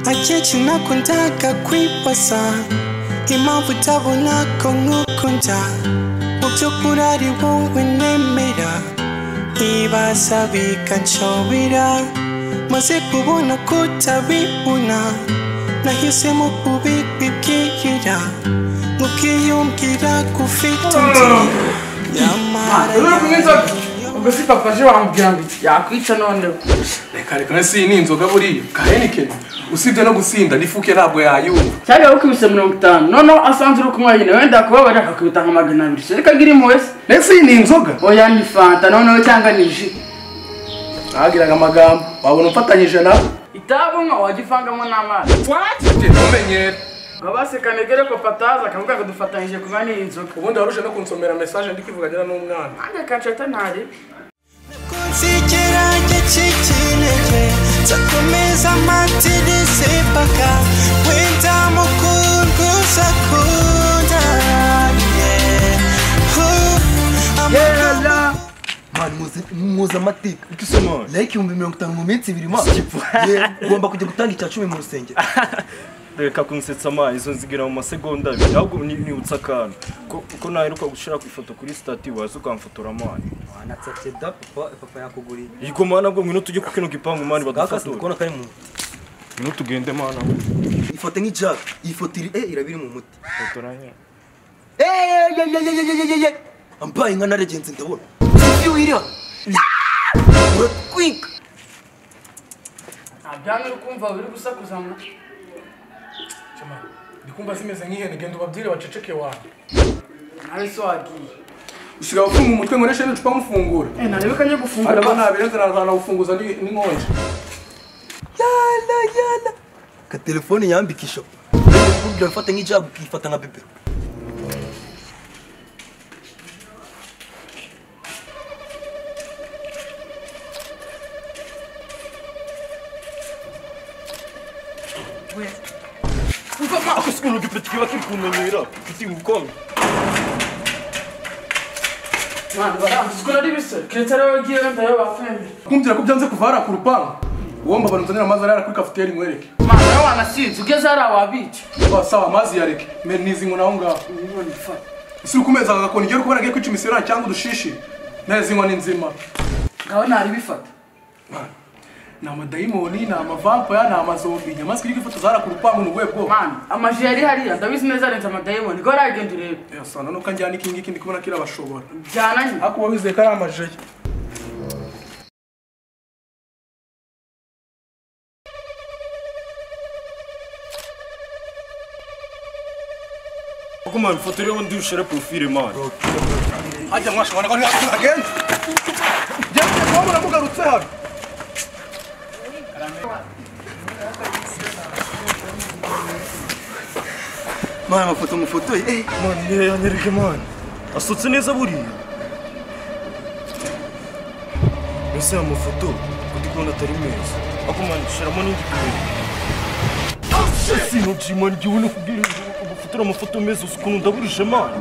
Sinakho ntaka kwibasa impamvu utabona ko nkukunda mu by'ukuri ari wowe nemera nkibaza bikanshobera maze kubona ko utabibona nahisemo kubibibwira mukiyumvira gufite undi nyamara Uri mwiza ubwo si papa je wambwira ngo yakwica noneho reka reka nasi ni inzoga buriya ka henikeni usibye no gusinda n'ifuke ntabwo yayumva cyari wakubise mirongo itanu noneho asanze uri kunywa nyine wenda akubabara akakubita nka magana abiri se reka giri muwese nasi ni inzoga oya ni fanta noneho cyangwa ni ji ntabwiraga amagambo wabona umfatanyije nawe itabi unywa wajya uvangamo n'amazi ujye ntumenyere abasekane gere papa ataza akavuga ngo dufatanyije kunywa n'iyi nzoga ubundi waruje no kunsomera mesaje ndi kwivuganyira n'umwana kandi kanshata ntari kunzigera gikikinege nzakomeza amatirisi paka wenda mukundwa uzakunda mani muzi amateka Uko usoma layike ibihumbi mirongo itanu mu minsi ibiri maso ugomba kujya gutanga icya cumi mu rusengero reka kunsetsa amazi izo nzigira mu masegonda abiri ahubwo ni- nibutsa akantu ko- ko naheruka gushyira ku ifoto kuri sitati waza ukamfotora amani wanatsatse da papa papa yakuguriye yego mana bwo ngwino tujye ku kino gipangu mani kakasi ndi badufatore kubona kari mu muti ngwino tugende mana ifoto nk'ijaka iyi foto iri eh iraba iri mu muti fotoranye eyeyeyeyeyeyeye ambaye inka naregenze ndabona iyo uyiriha uratwika ntabyanga uri kumva uri gusakuzana ndikumva zimeze nk'ihene genda ubabwire baceceke wanjye nawe se wagiye usigaye ufunga umutwe nkoreshe n'icupa mufungura ntarebe kanye hari gufungura abana babiri nzanagufunguza n'inkonje yala yala ka telefone yambikisha ubwira mfata nk'ijaka ukifata nka bebe ako sikuntu gipeti kiba kiri kunanira giti ubukombe mwana barambuzwe nari bise keretse ari wowe ugiye wenda yo bafembe kumbwira ko byanze kuva hariya ku rupangu uwo mbabara nzanira amazi arara kuri kafuteri nkwereke mwana nawe wanasinze ugeze hariya wabica wasaba amazi yareke mbere nizi ngo naho ngaho nibona ifata isi uri kumeza agakoni igihe uri kubona agiye kwica imisirani cyangwa udushishi neza inkwa ni nzima ngaho ntari bifata ni amadayimoni ni amavampaya ni amazombi inyamaswa iri kwifotoza hariya ku rupangu ni ubuhe bwoko mwana amajire yari hariya ndabizi neza arenze amadayimoni ko aragenda urebe yasanga nuko anjyana iki ngiki ndi kubona kirabashobora byana nyine ariko uba wizeye ko ari amajeri kuko mani ifoto iriho undi ushyire porofile mani hajya mwashobora ko ntihagenze ngende kuba munamugarutse hano mwana amafoto mufotoye eh mani niyo yanyereke mani asutse neza buriya mbese aya mafoto ko ndi kubona atari meza ako mani shyiramo n'indi kubera sino jimani jyewe no kubwira amafotora amafoto meza ukuntu ndaburishe mani